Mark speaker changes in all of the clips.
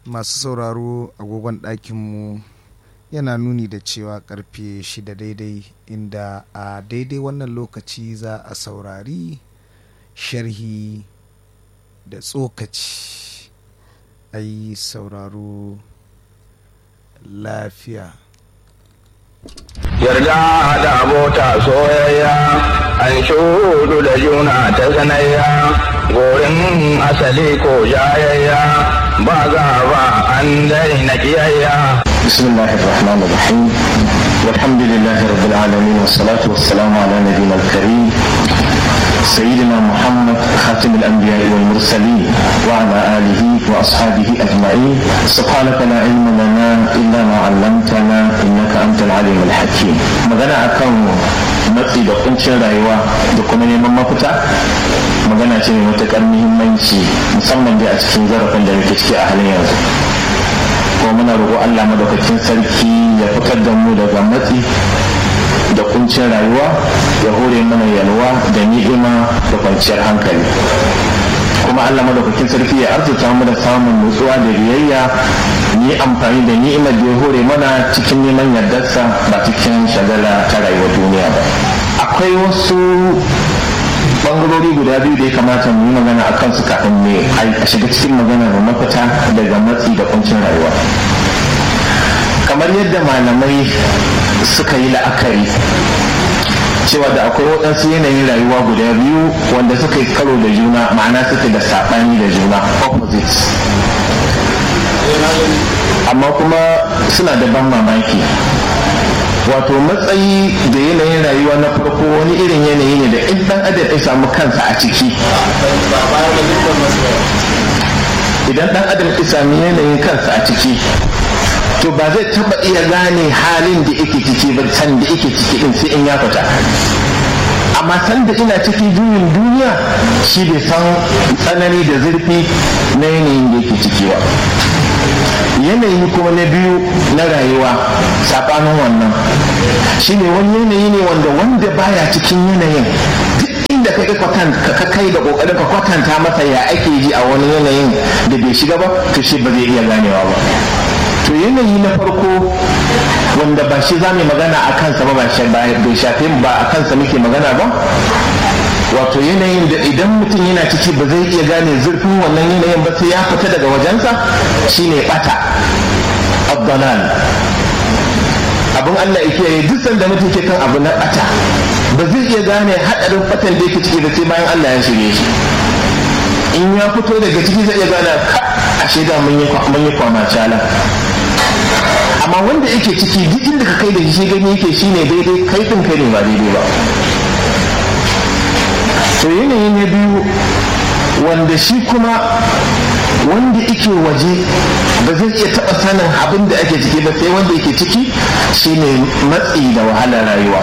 Speaker 1: masu sauraro agogon ɗakinmu yana nuni da cewa karfe shida daidai inda a daidai wannan lokaci za a saurari sharhi da tsokaci a yi sauraro lafiya
Speaker 2: yarda da abota soyayya an shudu da juna ta sanayya gorin asali ko jayayya ba za ba an daina kiyayya
Speaker 3: بسم الله الرحمن الرحيم والحمد لله رب العالمين والصلاة والسلام على نبينا الكريم سيدنا محمد خاتم الأنبياء والمرسلين وعلى آله وأصحابه أجمعين سبحانك لا علم لنا إلا ما علمتنا إنك أنت العليم الحكيم magana akan matsi da kuncin rayuwa da kuma neman mafita magana ce mai matuƙar muhimmanci musamman dai a cikin zarafin da muke ciki a halin yanzu kuma muna roƙo Allah madaukakin sarki ya fitar da mu daga matsi da kuncin rayuwa ya hore mana yalwa da ni'ima da kwanciyar hankali kuma Allah madaukakin sarki ya arzuta mu da samun nutsuwa da biyayya ni amfani da ni'imar da ya hore mana cikin neman yardarsa ba cikin shagala ta rayuwar duniya ba akwai wasu bangarori guda biyu da ya kamata mu yi magana a kansu kafin ne a shiga cikin maganar mafita daga matsi da kuncin rayuwa kamar yadda malamai suka yi la'akari cewa da akwai waɗansu yanayin rayuwa guda biyu wanda suka yi karo da juna ma'ana suke da saɓani da juna opposites amma kuma suna da ban mamaki wato matsayi da yanayin rayuwa na farko wani irin yanayi ne da in dan adam ya samu kansa a ciki idan dan adam ya sami yanayin kansa a ciki to ba zai taba iya gane halin da yake ciki ba san da yake ciki din sai in ya fita amma san da ina cikin juyin duniya shi bai san tsanani da zurfi na yanayin da yake ciki ba yanayi kuma na biyu na rayuwa saɓanin wannan shine wani yanayi ne wanda wanda baya cikin yanayin duk inda ka ka kai da kokarin ka kwatanta masa ya ake ji a wani yanayin da bai shiga ba to shi ba zai iya ganewa ba to yanayi na farko wanda ba shi za mu magana a kansa ba bai shafe ba a kansa muke magana ba wato yanayin da idan mutum yana ciki ba zai iya gane zurfin wannan yanayin ba sai ya fita daga wajensa shine bata abdalan abin Allah yake yi duk sanda mutum ke kan abu na bata ba zai iya gane hadarin fatan da yake ciki da sai bayan Allah ya shirye shi in ya fito daga ciki zai iya gane ka ashe da mun yi kwama cala amma wanda yake ciki duk inda ka kai da shi gani yake shine daidai kai din kai ne ba daidai ba to yanayi na biyu wanda shi kuma wanda yake waje ba zai iya taɓa sanin abin da ake ciki ba sai wanda yake ciki shine matsi da wahalar rayuwa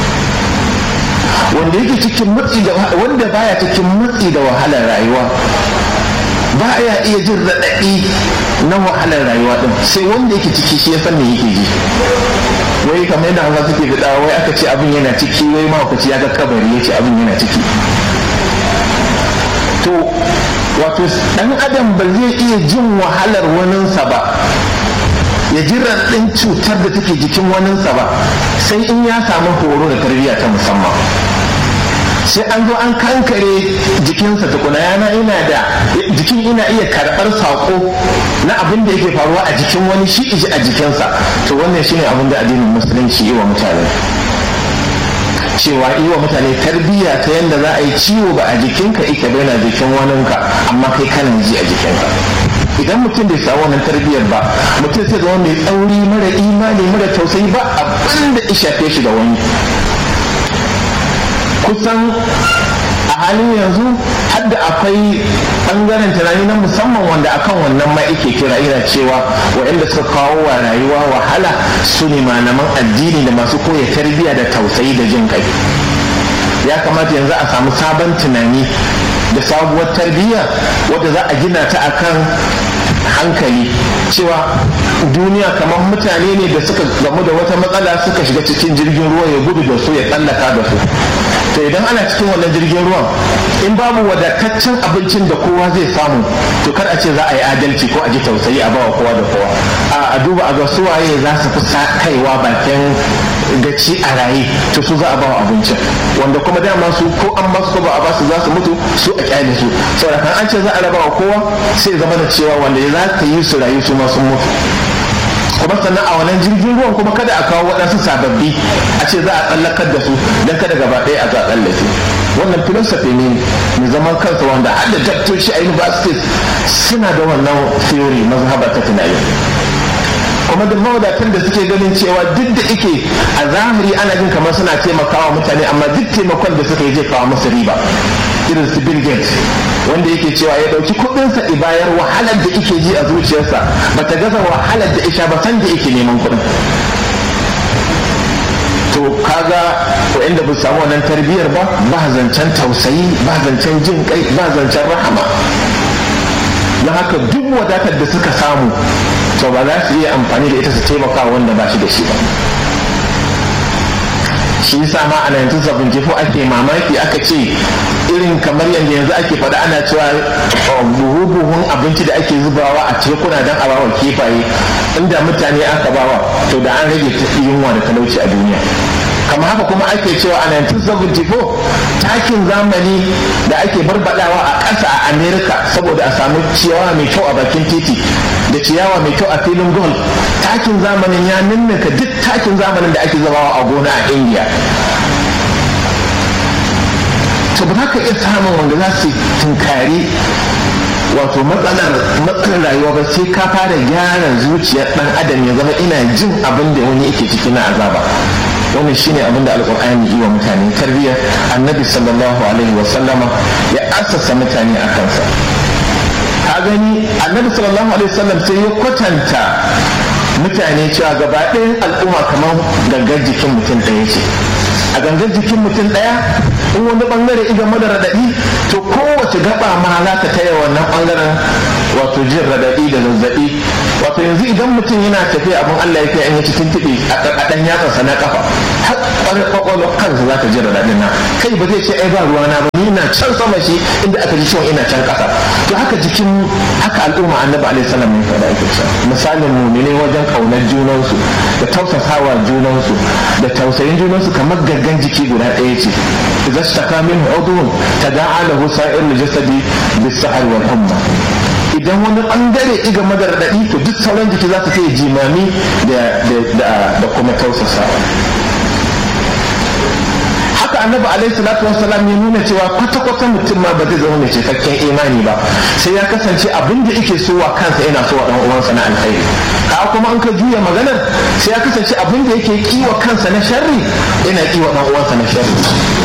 Speaker 3: wanda yake cikin matsi da wanda baya cikin matsi da wahalar rayuwa ba ya iya jin raɗaɗi na wahalar rayuwa ɗin sai wanda yake ciki shi ya san me yake ji wai kamar yadda hausa suke faɗa wai aka ce abin yana ciki wai mahaukaci ya ga kabari ya ce abin yana ciki to wato ɗan adam ba zai iya jin wahalar waninsa ba ya ji raɗin cutar da take jikin waninsa ba sai in ya samu horo da tarbiyya ta musamman sai an zo an kankare jikinsa tukuna yana ina da jikin ina iya karɓar saƙo na abin da yake faruwa a jikin wani shi iji a jikinsa to wannan shine abin da addinin musulunci yi wa mutane cewa yi wa mutane tarbiyya ta yadda za a yi ciwo ba a jikinka ike bai na jikin waninka amma kai kana ji a jikinka idan mutum bai samu wannan tarbiyyar ba mutum sai zama mai tsauri mara imani mara tausayi ba abin da ya shafe shi da wani kusan a halin yanzu hadda akwai ɓangaren tunani na musamman wanda akan wannan ma ake kira ina cewa waɗanda suka kawo wa rayuwa wahala su ne malaman addini da masu koya tarbiyya da tausayi da jin kai ya kamata yanzu a samu sabon tunani da sabuwar tarbiyya wadda za a gina ta akan hankali cewa duniya kamar mutane ne da suka gamu da wata matsala suka shiga cikin jirgin ruwa ya gudu da su ya tsallaka da su to idan ana cikin wannan jirgin ruwan in babu wadataccen abincin da kowa zai samu to kar a ce za a yi adalci ko a ji tausayi a bawa kowa da kowa a duba a ga suwaye za su fi kaiwa bakin gaci a raye to su za a bawa abincin wanda kuma dama su ko an ba su ko ba a ba su za su mutu su a kyale su saboda kan an ce za a raba wa kowa sai zama da cewa wanda za ta yi su rayu su ma sun mutu kuma sannan a wannan jirgin ruwan kuma kada a kawo waɗansu sababbi a ce za a tsallakar da su don kada gaba ɗaya a tsallake wannan philosophy ne mai zaman kansa wanda har da daktoci a universities suna da wannan theory mazhaba ta tunani kuma da mawadatan da suke ganin cewa duk da ike a zahiri ana jin kamar suna taimakawa mutane amma duk taimakon da suka yi zai kawo musu riba irin su Bill Gates wanda yake cewa ya dauki kudinsa ibayar wahalar da ike ji a zuciyarsa bata gaza wahalar da isha ba san da yake neman kudin to kaga inda ba samu wannan tarbiyyar ba ba zancen tausayi ba zancen jin kai ba zancen rahama don haka duk wadatar da suka samu to ba za su iya amfani da ita su taimaka wanda ba shi da shi ba shi yasa ma a 1974 ake mamaki aka ce irin kamar yadda yanzu ake faɗa ana cewa buhu-buhun abinci da ake zubawa a tekuna don a bawa kifaye inda mutane aka bawa to da an rage yunwa da talauci a duniya kamar haka kuma ake cewa a 1974 takin zamani da ake barbadawa a ƙasa a america saboda a samu ciyawa mai kyau a bakin titi da ciyawa mai kyau a filin golf takin zamanin ya ninninka duk takin zamanin da ake zabawa a gona a india to ba za ka iya samun wanda za su tunkari wato matsalar matsalar rayuwa ba sai ka fara gyara zuciyar dan adam ya zama ina jin abin da wani yake ciki na azaba wannan shine abin da alkur'ani yi wa mutane tarbiyya annabi sallallahu alaihi wa sallama ya assasa mutane a kansa ka gani annabi sallallahu alaihi wa sallam sai ya kwatanta mutane cewa gaba ɗayan al'umma kamar gangar jikin mutum ɗaya ce a gangar jikin mutum ɗaya in wani bangare iga mada raɗaɗi to kowace gaba ma za ta taya wannan bangaren wato jin raɗaɗi da zazzaɓi wato yanzu idan mutum yana tafiya abin Allah ya kai an yi cikin tiɗi a ɗan yatsansa na kafa har kwakwalwar kansa za ta ji raɗaɗin nan kai ba zai ce ai ba ruwa na ba ni na can sama shi inda aka ji ciwon ina can ƙasa to haka jikin haka al'umma annabi alaihi salam ya faɗa ake cewa misalin mumine wajen ƙaunar junansu da tausasawa junansu da tausayin junansu kamar gaggan jiki guda ɗaya ce idza shtaka min udhun tada'a lahu sa'ir jasadi bis-sahar wal humma idan wani bangare iga madar daɗi to duk sauran jiki za su sai jimami da kuma tausasawa haka annabi alaihi salatu wassalam ya nuna cewa kwata-kwata mutum ma ba zai zama mai cikakken imani ba sai ya kasance abin da yake so wa kansa yana so wa dan uwansa na alkhairi ka kuma an ka juya maganar sai ya kasance abin da yake kiwa kansa na sharri yana kiwa dan uwansa na sharri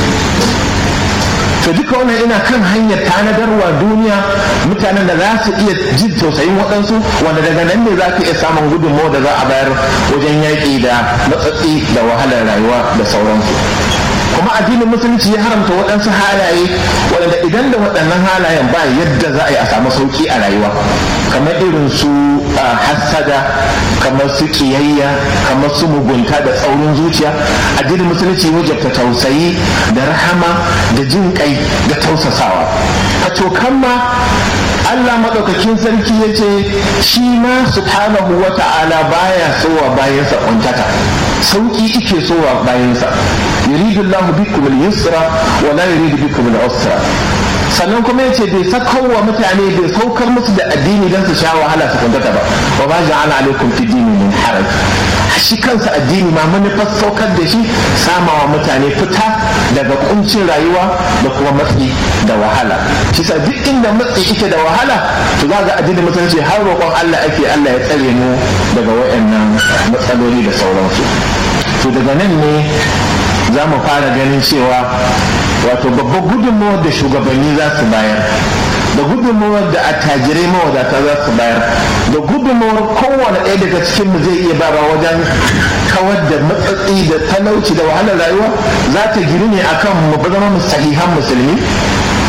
Speaker 3: to duka wannan ina kan hanyar tanadarwa duniya mutanen da za su iya jin tausayin waɗansu wanda daga nan ne za ka iya samun gudunmawa da za a bayar wajen yaƙi da matsatsi da wahalar rayuwa da sauransu kuma addinin musulunci ya haramta waɗansu halaye waɗanda idan da waɗannan halayen ba yadda za a yi a samu sauƙi a rayuwa kamar irin su hassada kamar su kiyayya kamar su mugunta da tsaurin zuciya addinin musulunci wajabta tausayi da rahama da jin kai da tausasawa a cokan ma Allah maɗaukakin sarki ya ce shi ma subhanahu wa ta'ala baya sowa bayansa kuntata sauki ike sowa bayansa yuridu Allah bikum al-yusra wa la yuridu bikum al-usra sannan kuma yace bai sakar wa mutane bai saukar musu da addini don su sha wahala su kuntata ba wa ba ja'ala alaikum fi dini min haraj shi kansa addini ma manufar saukar da shi samawa mutane fita daga kuncin rayuwa da kuma matsi da wahala shi sa duk inda matsi ike da wahala to za ga addinin musulunci har roƙon Allah ake Allah ya tsare mu daga wayannan matsaloli da sauransu to daga nan ne za mu fara ganin cewa wato babbar gudunmawar da shugabanni za su bayar da gudunmawar da attajirai mawadata za su bayar da gudunmawar kowane ɗaya daga cikin mu zai iya bara wajen kawar da matsatsi da talauci da wahalar rayuwa za ta giri ne akan mu zama mu sahihan musulmi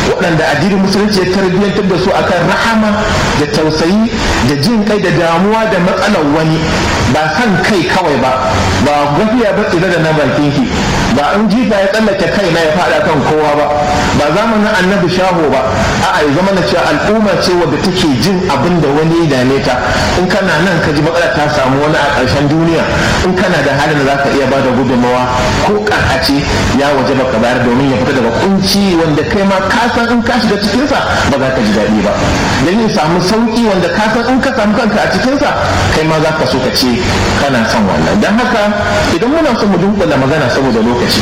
Speaker 3: waɗanda addinin musulunci ya tarbiyyantar da su akan rahama da tausayi da jin kai da damuwa da matsalar wani ba san kai kawai ba ba gafiya ba tsira da na bakin ki ba in jifa ya tsallake kai na ya faɗa kan kowa ba ba zamanin annabi shaho ba a'a ya zama na cewa al'umma ce wadda take jin abin da wani ya dame ta in kana nan ka ji matsala ta samu wani a ƙarshen duniya in kana da halin da zaka iya bada gudunmawa ko ƙarƙace ya waje baka bayar domin ya fita daga kunci wanda kai ma ka san in ka shiga cikinsa ba za ka ji daɗi ba don ya samu sauƙi wanda ka san in ka samu kanka a cikinsa kai ma za ka so ka ce kana son wannan don haka idan muna son mu dunkula magana saboda lokaci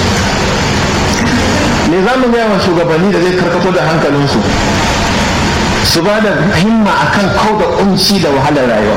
Speaker 3: me za mu gaya wa shugabanni da zai karkato da hankalinsu su ba da himma akan kau da kunci da wahalar rayuwa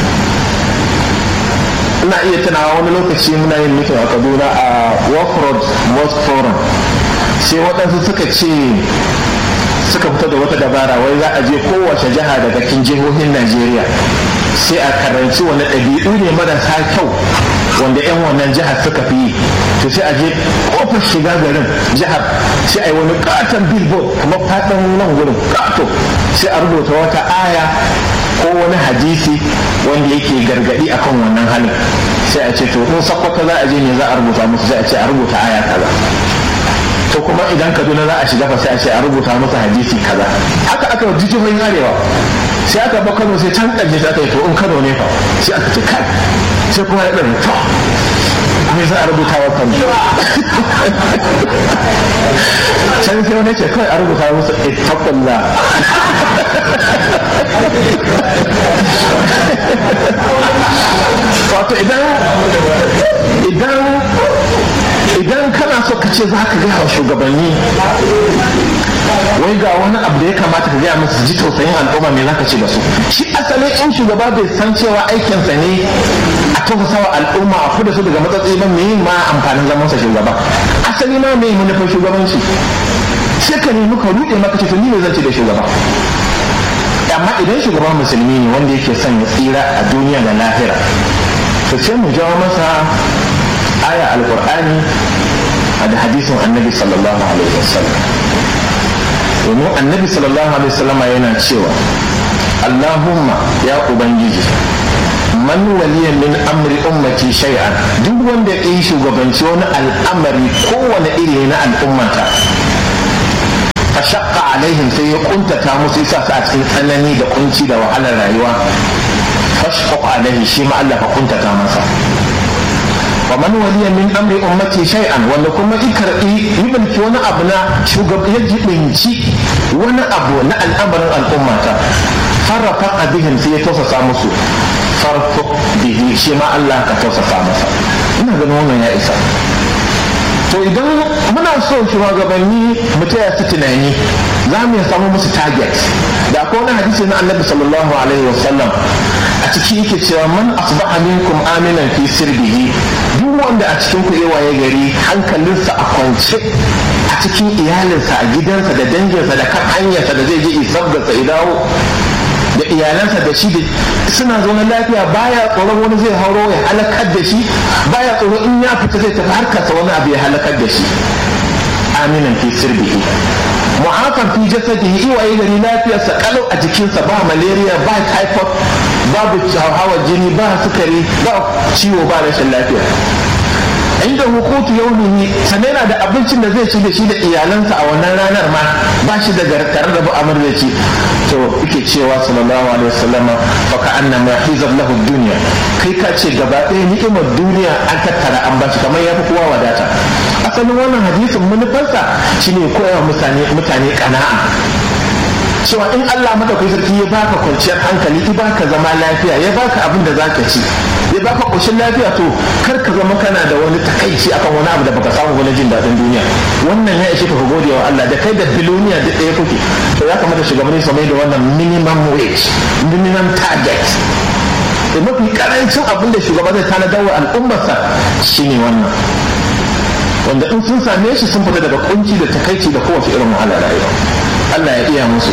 Speaker 3: ina iya tunawa wani lokaci muna yin mitin a kaduna a road mosque forum sai waɗansu suka ce suka fito da wata dabara wai za a je kowace jiha daga cikin jihohin najeriya sai a karanci wani ɗabi'u ne marasa kyau wanda 'yan wannan jihar suka fi yi to sai a je kofar shiga garin jihar sai a yi wani katon billboard kamar faɗin nan gurin kato sai a rubuta wata aya ko wani hadisi wanda yake gargadi akan wannan halin sai a ce to in sakwata za a je ne za a rubuta musu sai a ce a rubuta aya kaza to kuma idan kaduna za a shiga fa sai a ce a rubuta musu hadisi kaza haka aka yi jijiyoyin arewa sai aka ba kano sai can ƙarshe sai aka yi to in kano ne fa sai aka ce kai sai kuma ya ɗan to me za a rubuta wa kano can sai wani ce kawai a rubuta musu ittaqullah wato idan idan idan kana so ka ce za ka gaya wa shugabanni wai ga wani abu da ya kamata ka gaya musu ji tausayin al'umma me za ka ce da su shi asalin in shugaba bai san cewa aikinsa ne a tausasa wa al'umma a kuda su daga matsatsi ba me ma amfanin zamansa shugaba asali ma me manufar shugabanci sai ka nemi ka ruɗe maka ce to ni ne zan ce da shugaba amma idan shugaban musulmi ne wanda yake son ya tsira a duniya da lahira to sai mu jawo masa aya alkur'ani da hadisin annabi sallallahu alaihi wasallam domin annabi sallallahu alaihi wasallam yana cewa allahumma ya ubangiji man waliya min amri ummati shay'an duk wanda ya yi shugabanci wani al'amari kowane iri na al'ummata fashaqqa alaihim sai ya kuntata musu isa su a cikin tsanani da kunci da wahalar rayuwa fashqaq alaihi shi ma Allah ka kuntata masa wa man waliya min amri ummati shay'an wanda kuma i karbi yi wani abu na shugaba ya jibinci wani abu na al'amarin al'ummata farrafa bihim sai ya tausasa musu farko bihi shi ma Allah ka tausasa masa ina ganin wannan ya isa to idan muna so shugabanni mu taya su tunani za mu samu musu target da akwai wani hadisi na annabi sallallahu alaihi wasallam a ciki yake cewa man asbaha minkum aminan fi sirbihi duk wanda a cikin ku waye gari hankalinsa a kwance a cikin iyalinsa a gidansa da danginsa da kan hanyarsa da zai je isabgarsa ya dawo da iyalansa da shi da suna zaune lafiya baya tsoron wani zai hauro ya halakar da shi baya tsoron in ya fita zai tafi harkarsa wani abu ya halakar da shi aminan fi sirbihi mu'afan fi jasadihi iwaye gari lafiyarsa kalau a jikinsa ba malaria ba typhoid babu hawa jini ba sukari ba ciwo ba rashin lafiya inda hukutu yaumihi sannan yana da abincin da zai ci da shi da iyalansa a wannan ranar ma ba shi da tare da bu'amar da ci to yake cewa sallallahu alaihi wasallam fa ka annama hizab lahu dunya kai ka ce gaba ɗaya ni'imar duniya an tattara an bashi kamar ya fi kowa wadata asalin wannan hadisin manufarsa shine koyawa mutane mutane kana'a cewa in Allah madaukakin sarki ya baka kwanciyar hankali ya baka zama lafiya ya baka abin da zaka ci ya baka koshin lafiya to kar ka zama kana da wani takaici akan wani abu da baka samu wani jin daɗin duniya wannan ya ishe ka ka gode wa Allah da kai da biloniya duk ɗaya kuke to ya kamata shugabanni su mai da wannan minimum wage minimum target da mafi karancin abin da shugaba zai tanadar wa al'ummarsa shine wannan wanda in sun same shi sun fita daga kunci da takaici da kowace irin wahala rayuwa Allah ya iya musu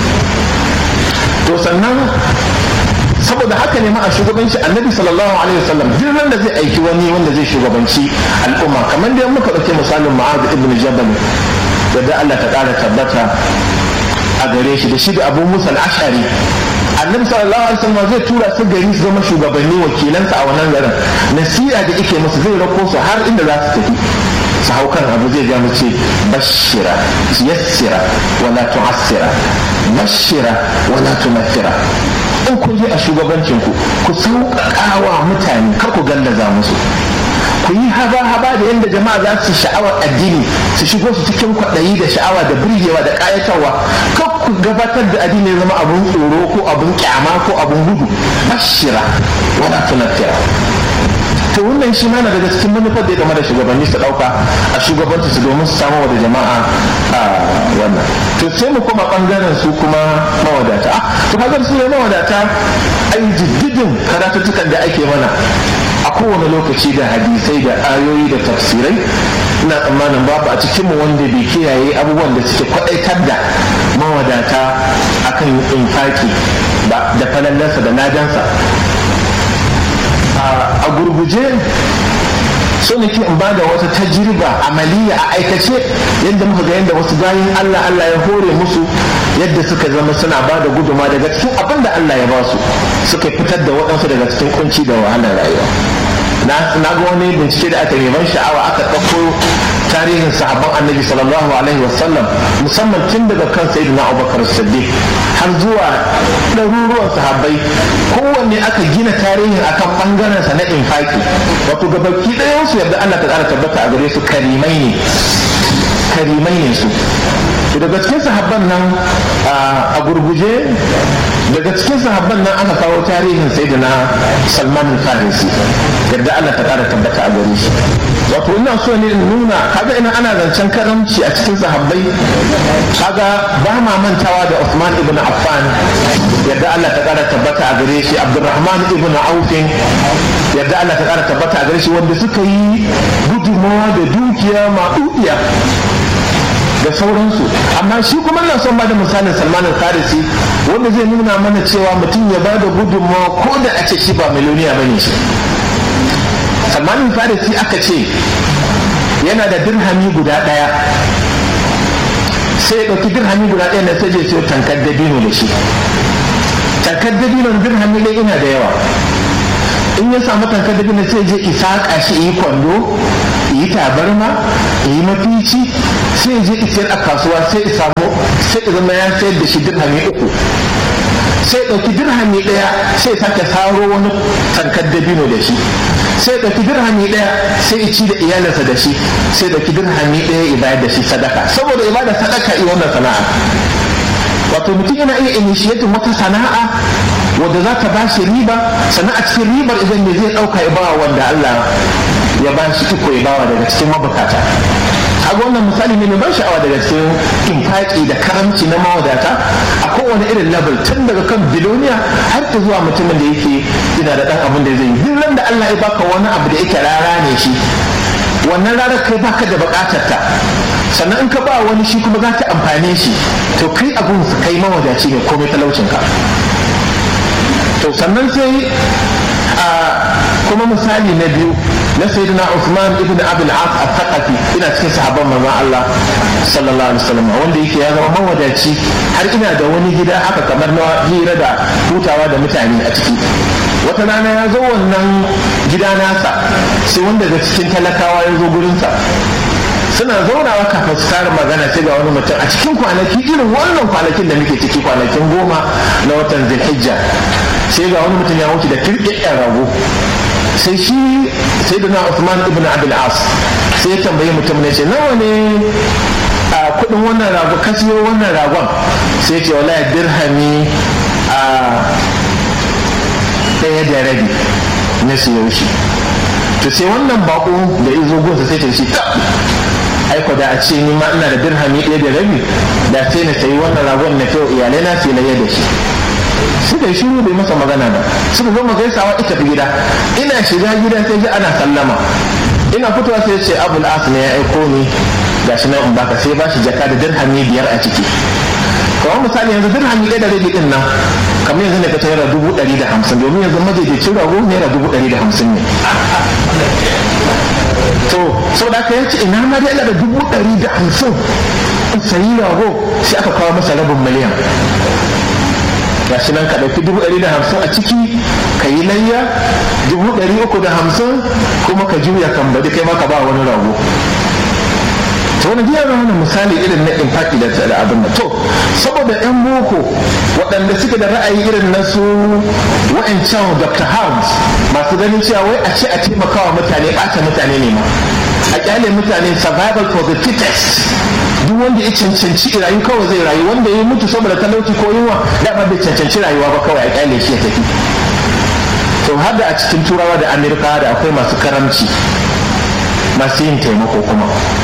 Speaker 3: to sannan saboda haka ne ma a shugabanci annabi sallallahu alaihi wasallam duk wanda zai aiki wani wanda zai shugabanci al'umma kamar da muka dauke misalin ma'az ibn jabal yadda Allah ta ƙara tabbata a gare shi da shi da abu musa ashari annabi sallallahu alaihi wasallam zai tura su gari su zama shugabanni wakilansa a wannan garin nasiha da yake musu zai rako su har inda za su tafi su hau kan abu zai ja mu ce bashira yassira wala tu'assira bashira wala tunaffira in kun je a shugabancin ku ku sauƙaƙawa mutane kar ku gallaza musu ku yi haba-haba da yadda jama'a za su sha'awar addini su shigo su cikin kwaɗayi da sha'awa da birgewa da ƙayatarwa kar ku gabatar da addini zama abun tsoro ko abun kyama ko abun gudu bashira wala tunaffira to wannan shi mana daga cikin manufar da ya game da shugabanni su dauka a shugabanci su domin su samu da jama'a a wannan to sai mu koma bangaren su kuma mawadata ah to kaga su ne mawadata ai jiddidin karatuttukan da ake mana a kowane lokaci da hadisai da ayoyi da tafsirai ina tsammanin babu a cikinmu wanda bai kiyaye abubuwan da suke kwadaitar da mawadata akan infaki da falallarsa da najansa a gurguje so nake in bada wata tajriba amaliya a aikace yadda muka ga yadda wasu bayan Allah Allah ya hore musu yadda suka zama suna ba da guduma daga cikin abin da Allah ya ba su suka fitar da waɗansu daga cikin kunci da wahalar rayuwa na ga wani bincike da aka neman sha'awa aka ɗauko tarihin sahabban annabi sallallahu alaihi wasallam musamman tun daga kan sayyidina abubakar siddiq har zuwa ɗaruruwan sahabbai kowanne aka gina tarihin akan ɓangaren sa na infaki wato gabaki ɗayan su yadda Allah ta ƙara tabbata a gare su karimai ne karimai ne su daga cikin sahabban nan a gurguje daga cikin sahabban nan aka kawo tarihin sayyidina salman farisi yadda Allah ta ƙara tabbata a gare shi wato ina so ne in nuna kaga ina ana zancen karamci a cikin sahabbai kaga ba ma mantawa da Uthman ibn Affan yadda Allah ta ƙara tabbata a gare shi Abdurrahman ibn Auf yadda Allah ta ƙara tabbata a gare shi wanda suka yi gudunmawa da dukiya maɗuɗiya da sauransu amma shi kuma na son bada misalin salman al-farisi wanda zai nuna mana cewa mutum ya bada gudunmawa ko da a ce shi ba miliyoniya bane shi salman al-farisi aka ce yana da dirhami guda daya sai ya ɗauki dirhami guda ɗaya na sai je siyo tankar dabino da shi tankar dabino dirhami ɗaya ina da yawa in ya samu tankar dabino sai je isaƙa shi yi kwando yi tabarma yi mafici sai je isiyar a kasuwa sai ya samu sai ya zama ya sayar da shi dirhami uku sai ɗauki dirhami ɗaya sai sake saro wani tankar dabino da shi sai ɗauki dirhami ɗaya sai ci da iyalinsa da shi sai ɗauki dirhami ɗaya ya bayar da shi sadaka saboda ibada sadaka yi wannan sana'a wato mutum yana iya initiating wata sana'a wadda za ta ba shi riba sannan a cikin ribar idan ne zai ɗauka ya bawa wanda Allah ya ba shi iko ya bawa daga cikin mabukata kaga wannan misali ne mai ban sha'awa daga cikin infaki da karamci na mawadata a kowane irin level tun daga kan biloniya har ta zuwa mutumin da yake yana da dan abin da zai yi duk ran da Allah ya baka wani abu da yake rara ne shi wannan rara kai baka da bukatar ta sannan in ka ba wani shi kuma za ta amfane shi to kai abun su kai mawadaci ne komai talaucin ka to sannan sai a kuma misali na biyu na sayyidina Uthman ibn Abi al-As al-Thaqafi ina cikin sahabban manzon Allah sallallahu alaihi wasallam wanda yake ya zama mawadaci har ina da wani gida haka kamar na hira da hutawa da mutane a ciki wata rana ya zo wannan gida nasa sai wanda daga cikin talakawa ya zo gurinsa suna zaunawa kafin su fara magana sai ga wani mutum a cikin kwanaki irin wannan kwanakin da muke ciki kwanakin goma na watan zulhijja sai ga wani mutum ya wuce da kirkirar rago sai shi sai da na Uthman ibn Abdul As sai ya tambayi mutum ne ce nawa ne a kudin wannan rago ka siyo wannan ragon sai ya ce wallahi dirhami a ɗaya da rabi na siyo shi to sai wannan bako da izo gonsa sai ta shi ta aiko da a ce ni ma ina da dirhami ɗaya da rabi da sai na sayi wannan ragon na kyau iyalai na sai na da shi suka yi shiru bai masa magana ba suka gama gaisawa ita fi gida ina shiga gida sai ji ana sallama ina fitowa sai ce abul as ne ya aiko ni gashi nan in baka sai ba shi jaka da dirhami biyar a ciki kamar misali yanzu dirhami ɗaya da rabi ɗin nan kamar yanzu ne ka naira dubu ɗari da hamsin domin yanzu majaidaicin rago naira dubu ɗari da hamsin ne to saboda haka ya ce ina ma dai da dubu ɗari da hamsin in sayi rago sai aka kawo masa rabin miliyan ga shi nan ka ɗauki dubu ɗari da hamsin a ciki ka yi layya dubu ɗari uku da hamsin kuma ka juya kan baɗi kai ma ka ba wani rago to wani jiya wani misali irin na infaki da da abin da to saboda yan boko waɗanda suke da ra'ayi irin na su wa'ancan dr house masu ganin cewa wai a ce a taimakawa mutane ɓata mutane ne ma a kyale mutane survival for the fittest duk wanda ya cancanci rayu kawai zai rayu wanda ya mutu saboda talauci ko yunwa dama bai cancanci rayuwa ba kawai a kyale shi ya tafi to har da a cikin turawa da amerika da akwai masu karamci masu yin taimako kuma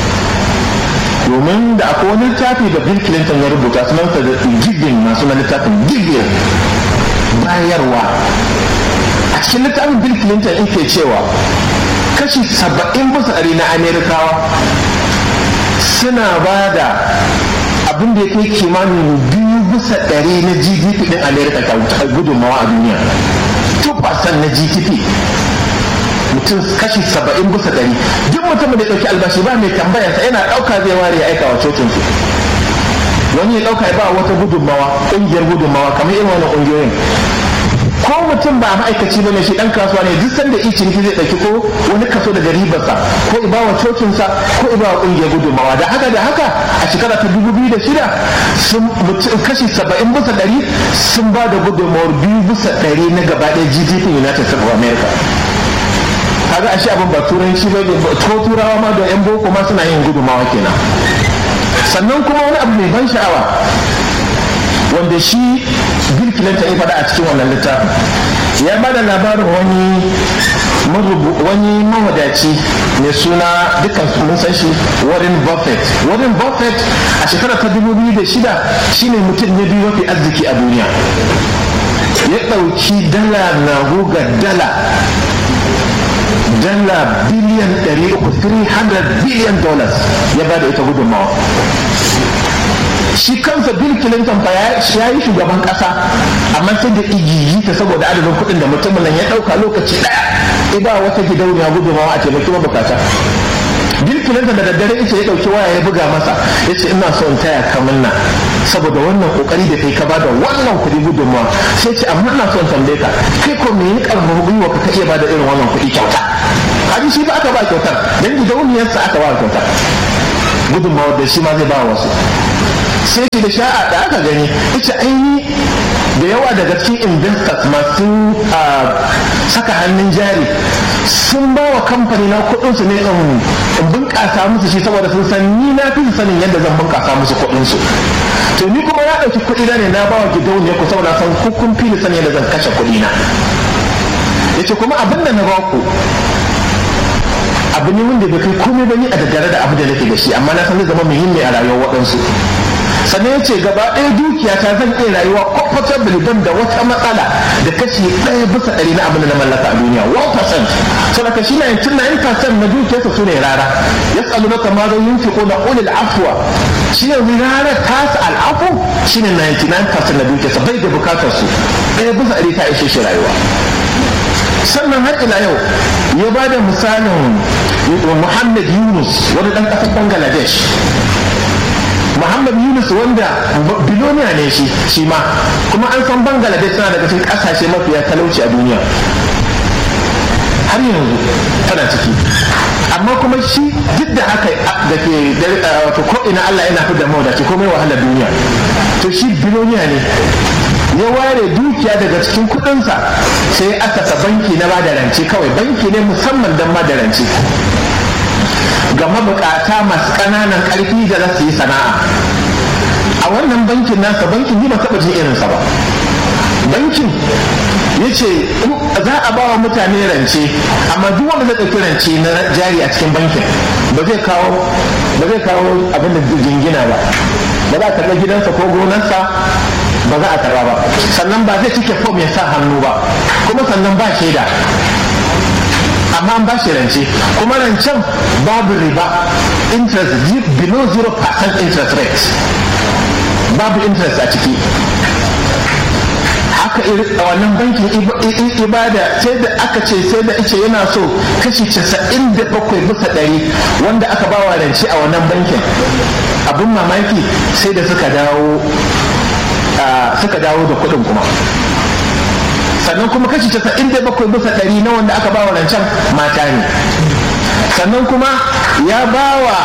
Speaker 3: domin da akwai wani littafi da bill clinton ya rubuta sunansa da giving masu na littafin giving bayarwa a cikin littafin bill clinton yake cewa kashi saba'in bisa ɗari na amerikawa suna ba da abin da ya kai kimanin biyu bisa ɗari na gdp ɗin amerika ta gudunmawa a duniya 2% na gdp mutum kashi saba'in bisa ɗari duk mutumin da ya ɗauki albashi ba mai tambayarsa yana ɗauka zai ware ya aika wa cocinsu wani ya ɗauka ya ba wata gudunmawa ƙungiyar gudunmawa kamar irin wani ƙungiyoyin ko mutum ba ma'aikaci bane shi dan kasuwa ne duk sanda i ciniki zai ɗauki ko wani kaso daga ribarsa ko i bawa cocinsa ko i bawa ƙungiyar gudunmawa da haka da haka a shekara ta dubu biyu da shida sun kashi saba'in bisa ɗari sun ba da gudunmawar biyu bisa ɗari na gaba ɗaya gdp united states of america kaga ashe abin ba turanci ba ko turawa ma da yan boko ma suna yin gudumawa kenan sannan kuma wani abu mai ban sha'awa wanda shi bill clinton ya faɗa a cikin wannan littafin ya ba da labarin wani wani mawadaci mai suna dukkan mun san shi warren buffett warren buffett a shekarar ta 2006 shine mutum na biyu mafi arziki a duniya ya ɗauki dala na guga dala dala biliyan 300 300 biliyan dollars ya ba da ita gudunmawa shi kansa bill clinton fa ya yi shugaban kasa amma sai da igiyi ta saboda adadin kuɗin da mutumin nan ya ɗauka lokaci ɗaya iba wata gidauniya gudunmawa a taimaki mabukata bill clinton da daddare ita ya ɗauki waya ya buga masa ya ce ina so in taya ka na saboda wannan kokari da kai ka bada wannan kuɗi gudunmawa sai ce amma ina so in tambaye ka kai ko me ya karfafa gwiwa ka iya bada irin wannan kuɗi kyauta kaji shi ba aka ba kyautar dan gidauniyarsa aka ba kyautar gudunmawa da shi ma zai ba wasu sai da sha'a da aka gani ita aini da yawa daga cikin investors masu saka hannun jari sun ba wa kamfani na kudinsu ne in bunƙasa musu shi saboda sun san ni na fi sanin yadda zan bunƙasa musu kudinsu to ni kuma ya ɗauki kuɗi na ne na ba wa gidauniya ku saboda san kun fi ni sanin yadda zan kashe kuɗi na yace kuma abin da na ba ku abu ne wanda bai kai komai ba ni a daddare da abu da nake da shi amma na san zai zama muhimmi a rayuwar waɗansu sannan ya ce gaba ɗaya dukiya ta zan iya rayuwa comfortably don da wata matsala da kashi ɗaya bisa ɗari na abin da na mallaka a duniya 1% so daga shi na yankin 9% na dukiyarsa su ne rara ya tsalu na kama zan yin fiko na ulil afuwa shi yanzu rara tasa al'afu shi ne 99% na dukiyarsa bai da bukatar su ɗaya bisa ɗari ta ishe shi rayuwa sannan har ila yau ya ba da misalin muhammad yunus wani ɗan ƙasar bangladesh muhammad yunus wanda biloniya ne shi shi ma kuma an san bangladesh tana daga cikin ƙasashe mafiya talauci a duniya har yanzu tana ciki amma kuma shi duk da haka da ke wato ko ina allah yana fi da mawadaci komai wahalar duniya to shi biloniya ne ya ware dukiya daga cikin kudinsa sai asasa banki na bada rance kawai banki ne musamman don bada rance ga mabukata masu ƙananan ƙarfi da za su yi sana'a a wannan bankin nasa bankin yi ba taɓa jin irinsa ba bankin ya ce za a ba wa mutane rance amma duk wanda zai ɗauki rance na jari a cikin bankin ba zai kawo ba zai kawo abin da jingina ba ba za a karɓi gidansa ko gonarsa ba za a karba ba sannan ba zai cike fom ya sa hannu ba kuma sannan ba shaida amma an ba shi rance kuma rancen babu riba interest below 0% interest rate babu interest a ciki haka wannan bankin ibada sai da aka ce sai da ice yana so kashi casa'in da bakwai bisa ɗari wanda aka ba wa rance a wannan bankin abin mamaki sai da suka dawo suka dawo da kuɗin kuma sannan kuma kashi casa'in da bakwai bisa ɗari na wanda aka ba wa rancen mata ne sannan kuma ya ba wa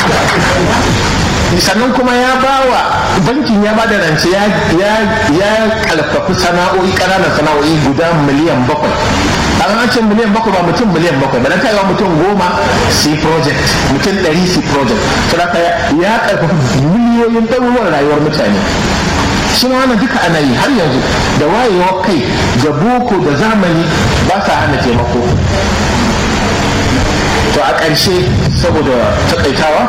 Speaker 3: sannan kuma ya ba wa bankin ya ba da rance ya kalfafi sana'o'i ƙananan sana'o'i guda miliyan bakwai an ce miliyan bakwai ba mutum miliyan bakwai ba na kai mutum goma c project mutum ɗari c project saboda ya karfafi miliyoyin ɗaruruwan rayuwar mutane shi ma wannan duka ana yi har yanzu da wayewar kai da boko da zamani ba sa hana taimako to a ƙarshe saboda taƙaitawa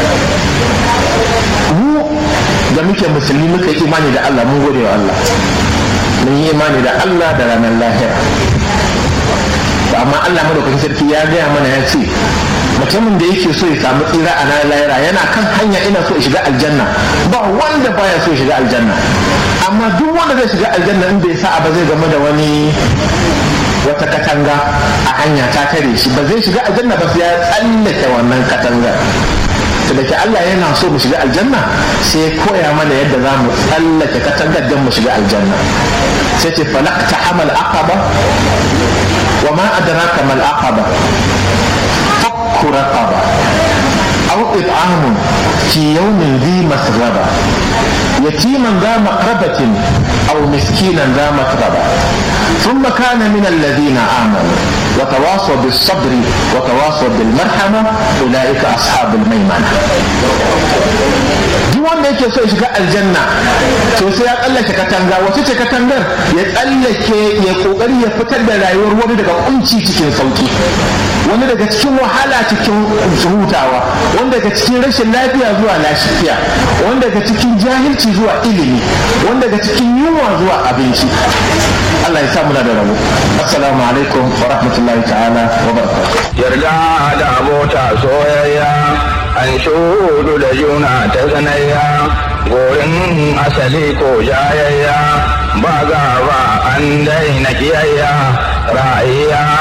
Speaker 3: mu da muke musulmi muka yi imani da Allah mun gode wa Allah mun yi imani da Allah da ranar lahira amma Allah madaukakin sarki ya gaya mana ya ce mutumin da yake so ya samu tsira a ranar lahira yana kan hanya ina so ya shiga aljanna ba wanda baya so ya shiga aljanna amma duk wanda zai shiga aljanna in bai sa ba zai game da wani wata katanga a hanya ta tare shi ba zai shiga aljanna ba sai ya tsallake wannan katanga da ke Allah yana so mu shiga aljanna sai ya koya mana yadda za mu tsallake katangar don mu shiga aljanna sai ce falak ta hamal aqaba wa ma adraka mal aqaba fakku raqaba aw it'amun fi yawmin dhi masghaba yatiman dha maqrabatin aw miskinan dha matraba ثم كان من الذين آمنوا وتواصوا بالصبر وتواصوا بالمرحمة أولئك أصحاب الميمنة duk wanda yake so ya shiga aljanna to sai ya tsallake katanga wace ce katangar ya tsallake ya kokari ya fitar da rayuwar wani daga kunci cikin sauki wani daga cikin wahala cikin hutawa wani daga cikin rashin lafiya zuwa lafiya wani daga cikin jahilci zuwa ilimi wani daga cikin yunwa zuwa abinci Allah ya sa muna da rabo assalamu alaikum wa rahmatullahi ta'ala wa barakatuh
Speaker 2: yarda da abota soyayya an shudu da juna ta sanayya gorin asali ko jayayya ba gaba an daina kiyayya ra'ayya